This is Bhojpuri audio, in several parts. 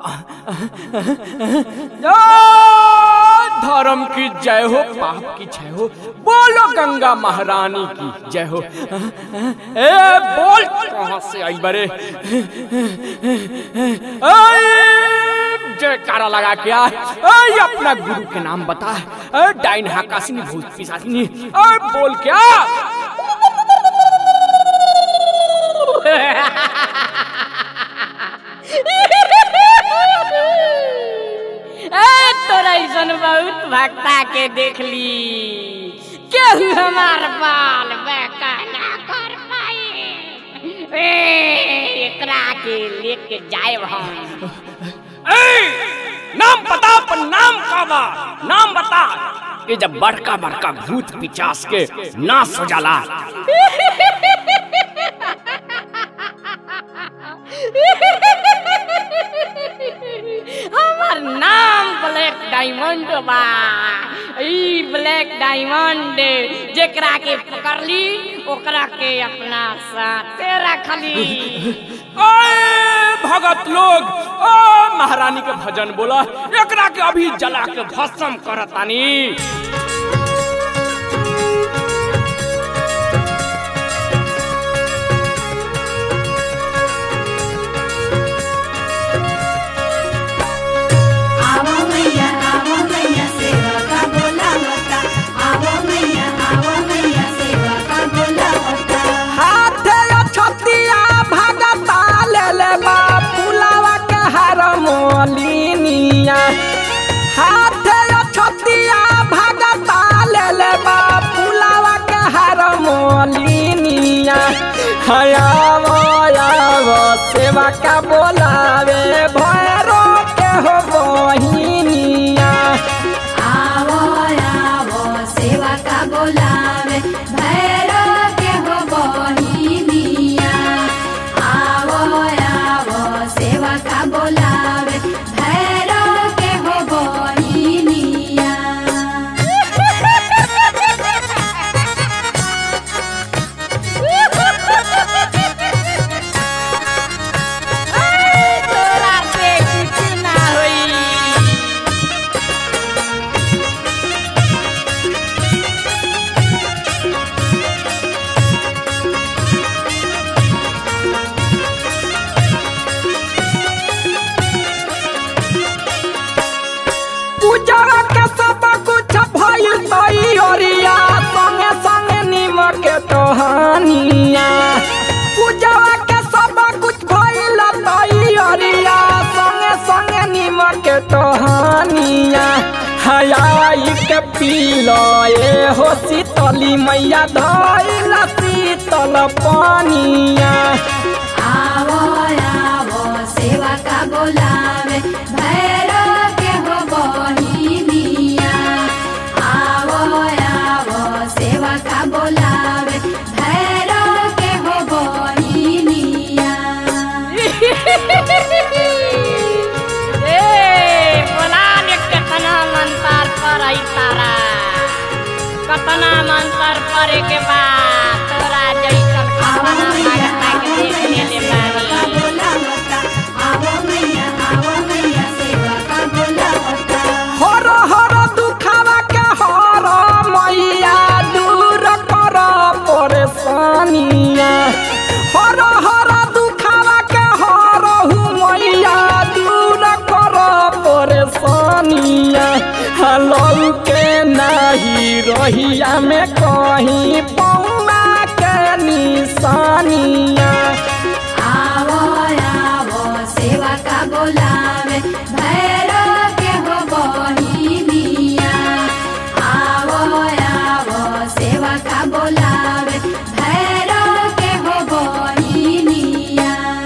धर्म की जय हो पाप की जय हो बोलो गंगा महारानी की जय हो ए बोल कहां से आई बरे जयकारा लगा क्या ऐ अपना गुरु के नाम बता ऐ डाइन हाकासिनी भूत पिशाचिनी ऐ बोल क्या ए तोरा ऐसन बहुत भक्ता के देख ली केहू हमार बाल बेका ना कर पाए ए एकरा के लेके जाए हम ऐ नाम बता अपन नाम का बा नाम बता ये जब बड़का बड़का भूत पिचास के नाश हो जाला हमार नाम ब्लैक डायमंड बा ई ब्लैक डायमंड जेकरा के पकड़ली ओकरा के अपना साथे रखली ऐ भगत लोग ओ महारानी के भजन बोला एकरा के अभी जला के भस्म करतानी आवो मैया आवो मैया सेवा का बोलावता आवो मैया आवो मैया सेवा का बोलावता हाथे छतिया भगता ले ले बा पुलावा के हार मोलिनिया हाथे छतिया भगता ले ले बा पुलावा के हार मोलिनिया हयावो यावो सेवा का बोलावे भैरो के हो बहिनिया आवो आवो सेवा का बोलावे भैरो के हो बहिनिया आवो आवो सेवा का बोलावे भैरो के हो बहिनिया तोरा से कुछ ना होई पूजा के सब कुछ भइल तैयारिया संगे संगे निमक के टहनिया पूजा के सब कुछ भइल तैयारिया संगे संगे निमक के टहनिया हयाई के पीलो ए हो शीतली मैया धइल शीतल पानिया आवो आवो सेवा का बोलावे भैरो के हो बहिनिया आवो आवो सेवा का बोलावे भैरो के हो बहिनिया ए बोला ने कितना मंतर पर आई तारा कितना मंतर परे के बाद तोरा जैसन आवो कितना मैया भगता के आवो देख मैया ले सेवा का बानी बोलावता आवो मैया आवो मैया सेवा का बोलावता हर हर दुखावा के हर मैया दूर कर परेशानिया हर हर दुखावा के हर हु मैया दूर कर परेशानिया हलौ के नाही रहिया में कहीं पौना के निशानिया आवो आवो सेवा का बोलावे भैरो के हो बहिनिया आवो आवो सेवा का बोलावे भैरो के हो बहिनिया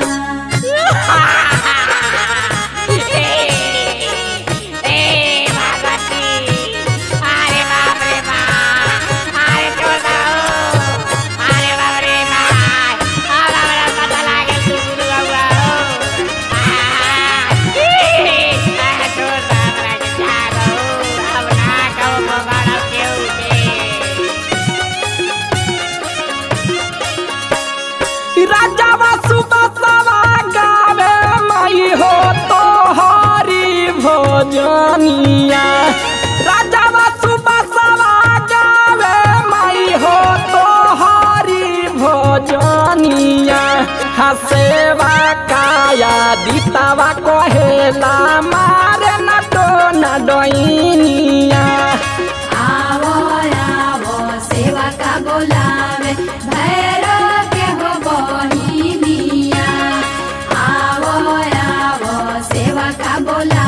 ए भगवती अरे बाप रे बाप अरे चोदाओ अरे बाप रे बाप अरे बाप रे भजनिया राजावा सुबसवा गावे माई हो तो हरी भजनिया हसेवा काया दीतावा कहेला मारे न तो न डोइनिया आवो आवो सेवा का बोलावे भैरो के हो बहिनिया आवो आवो सेवा का बोलावे